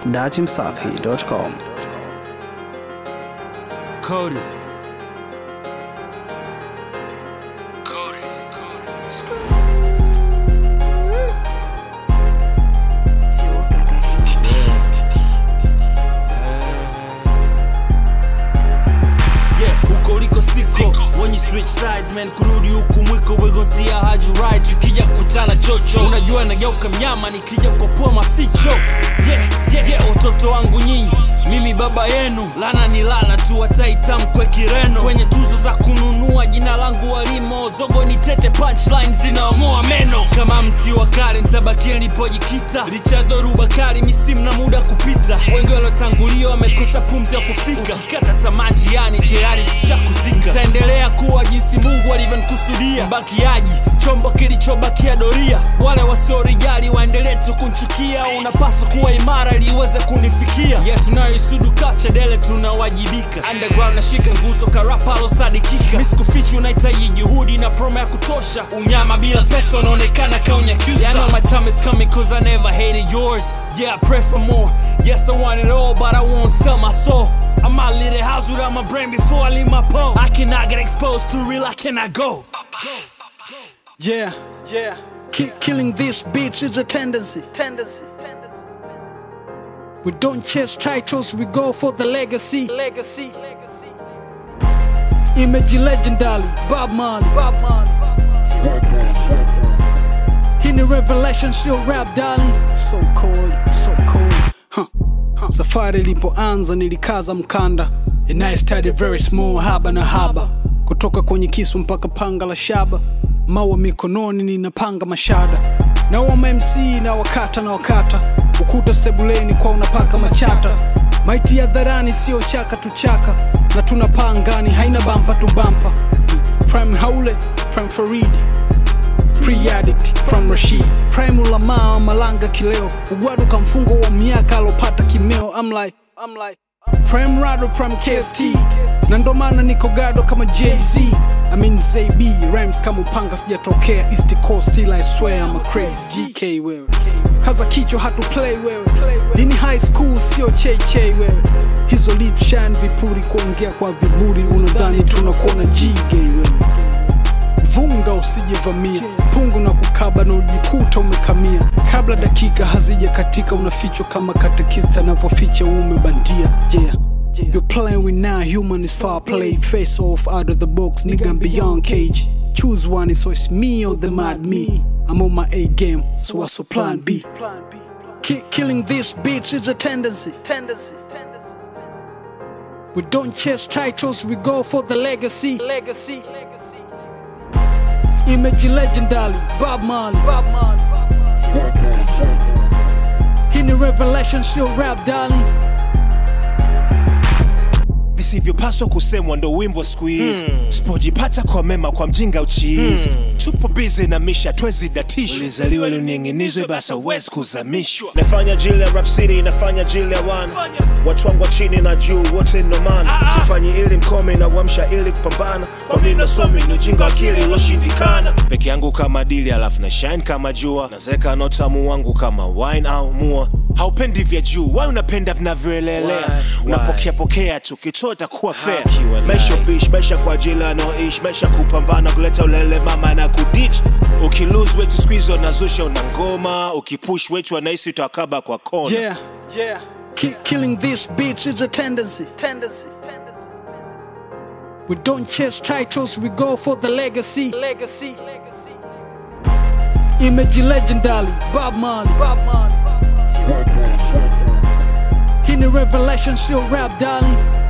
datimsafi.com. Coded. Coded. Fuels got that Yeah, huko uliko siko when you switch sides man kurudi huku mwiko we gon see how you ride tukija kukutana chocho unajua nageuka mnyama nikija kukopoa maficho yeah, yeah, yeah, watoto wangu nyinyi mimi baba yenu lana ni lana tu wataitamkwe kireno kwenye tuzo za kununua jina langu walimo zogo ni tete punchline zinaomoa meno kama mti wa kale ntabakia nilipojikita richard rubakari misimu na muda kupita wengi waliotangulia wamekosa pumzi ya kufika ukikata tamaa njiani tayari tushakuzika taendelea kuwa jinsi mungu alivyonikusudia mbakiaji chombo kilichobakia doria wale wasiorijali waendelee tu kunchukia unapaswa kuwa imara ili iweze kunifikia ya tunayoisudu kachadele tunawajibika underground nashika nguzo karapa alosadikika miskufichi unahitaji juhudi na promo ya kutosha unyama bila pesa unaonekana kaunyakyusa yeah, I know my time is coming cause I never hated yours yeah I pray for more yes I want it all but I won't sell my soul I might leave the house without my brain before I leave my pole I cannot get exposed to real I cannot go Yeah, yeah. Ki- killing these beats is a tendency. Tendency. We don't chase titles, we go for the legacy. Legacy. Image legendary, Bob Marley. Bob Marley. Fuels got that Hii ni revelation, sio rap darling. So cold, so cold. Huh. Huh. Safari ilipoanza nilikaza mkanda and I started very small, haba na haba, kutoka kwenye kisu mpaka panga la shaba, mawa mikononi ninapanga mashada na wama MC na wakata na wakata, ukuta sebuleni kwa unapaka machata, maiti ya dharani sio chaka tu chaka, na tunapaa angani haina bampa tu bampa. Prime Haule, Prime Faridi pre-addict from Rashid prime ulamaa malanga kileo ugwadu kamfungo wa miaka alopata kimeo I'm like, I'm like, prime rado prime KST na ndo maana niko gado kama Jay-Z I mean ZB rhymes kama upanga sijatokea East Coast still I swear I'm a crazy GK wewe kaza kichwa hatu play wewe lini high school sio cheche wewe hizo lip shine vipuri kuongea kwa viburi unadhani tunakuona G-gay wewe vunga usijevamia pungu na kukaba na ujikuta umekamia kabla dakika hazija katika unafichwa kama katekista anavyoficha uume bandia yeah You're playing with now human is far play face off out of the box nigga I'm beyond cage choose one so it's me or the mad me I'm on my A game so what's your plan B Ki- killing these beats is a tendency tendency we don't chase titles we go for the legacy legacy Image legendary, Bob Marley. Bob Marley. Fuels got that Hii ni revelation, sio rap darling. visivyopaswa kusemwa ndo wimbo siku hizi hmm. sipojipata kwa mema kwa mjinga uchiizi hmm. tupo bizi na misha twezi datishwa ulizaliwa luning'inizwe basa uwezi kuzamishwa nafanya jili ya rap city nafanya jili ya wan watu wangu wa chini na juu wote nomana sifanyi ili mkome na uamsha ili kupambana kwa mi nasomi ni ujinga akili uloshindikana peke yangu kama dili alafu na shine kama jua nazeka na utamu wangu kama wine au mua haupendi vya juu wai unapenda vinavyoelelea unapokea pokea tu kitota kuwa fair maisha bish maisha kwa ajili anaoishi maisha kupambana kuleta ulele mama na kudich ukilose wetu squeeze unazusha una ngoma ukipush wetu anahisi utakaba kwa kona Yeah, yeah. Ki- killing these beats is a tendency. Tendency. We don't chase titles, we go for the legacy. Legacy. Image legendary, Bob Marley. Bob Marley. Fuels got that Hii ni revelation, sio rap darling.